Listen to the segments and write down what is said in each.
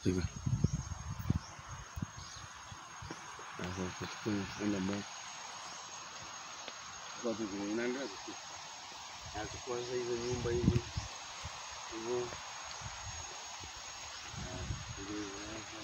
Piga. Sasa tuchukue enda mbele. Kwa tu unaendelea tu. Nachukua sasa hizo nyumba hivi. Hivyo. Ah, ndio hivyo.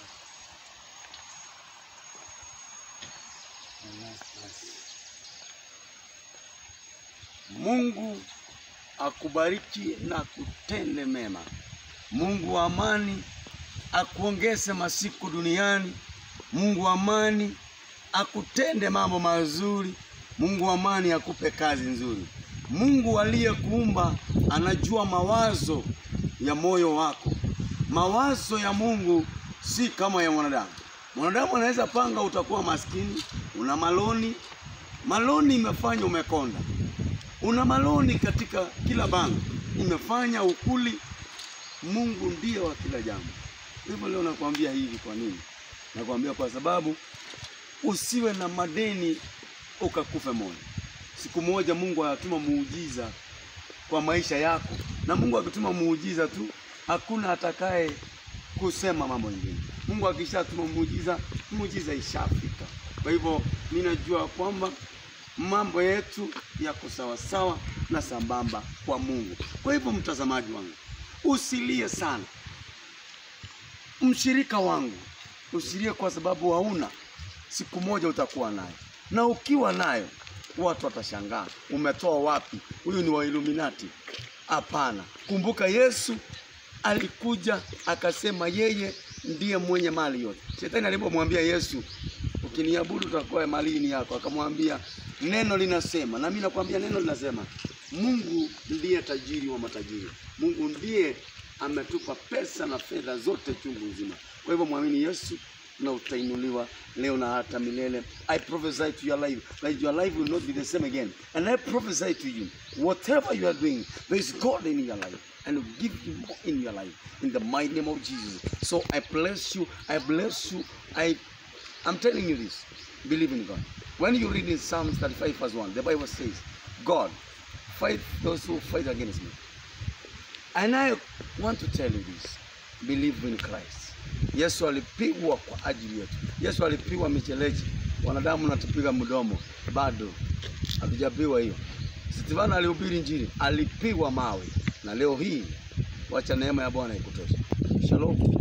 Mungu akubariki na kutende mema. Mungu wa amani akuongeze masiku duniani. Mungu wa amani akutende mambo mazuri. Mungu wa amani akupe kazi nzuri. Mungu aliyekuumba anajua mawazo ya moyo wako. Mawazo ya Mungu si kama ya mwanadamu. Mwanadamu anaweza panga utakuwa maskini, una maloni. Maloni imefanya umekonda. Una maloni katika kila bango, imefanya ukuli. Mungu ndiye wa kila jambo. Hivyo leo nakwambia hivi. Kwa nini nakwambia? Kwa sababu usiwe na madeni ukakufe moyo. Siku moja Mungu anatuma muujiza kwa maisha yako, na Mungu akituma muujiza tu, hakuna atakaye kusema mambo mengine. Mungu akishatuma muujiza, muujiza ishafika. Kwa hivyo mimi najua kwamba mambo yetu yako sawasawa na sambamba kwa Mungu. Kwa hivyo mtazamaji wangu, usilie sana. Mshirika wangu, usilie kwa sababu hauna. Siku moja utakuwa nayo, na ukiwa nayo watu watashangaa, umetoa wapi? Huyu ni wa Illuminati? Hapana, kumbuka Yesu alikuja akasema yeye ndiye mwenye mali yote. Shetani alipomwambia Yesu, ukiniabudu utakuwa mali ni yako, akamwambia neno linasema, na mimi nakwambia neno linasema, Mungu ndiye tajiri wa matajiri. Mungu ndiye ametupa pesa na fedha zote chungu nzima. Kwa hivyo mwamini Yesu na utainuliwa leo na hata milele. I prophesy to your life that your life will not be the same again. And I prophesy to you, whatever you are doing, there is God in your life and will give you more in your life in the mighty name of Jesus. So I bless you. I bless you. I I'm telling you this. Believe in God. When you read in Psalms 35 verse 1, the Bible says, God, fight those who fight against me. And I want to tell you this. Believe in Christ. Yesu alipigwa kwa ajili yetu. Yesu alipigwa micheleji. Wanadamu natupiga mdomo, bado hatujapigwa hiyo. Stefano alihubiri Injili, alipigwa mawe, na leo hii wacha neema ya Bwana ikutoshe. Shalom.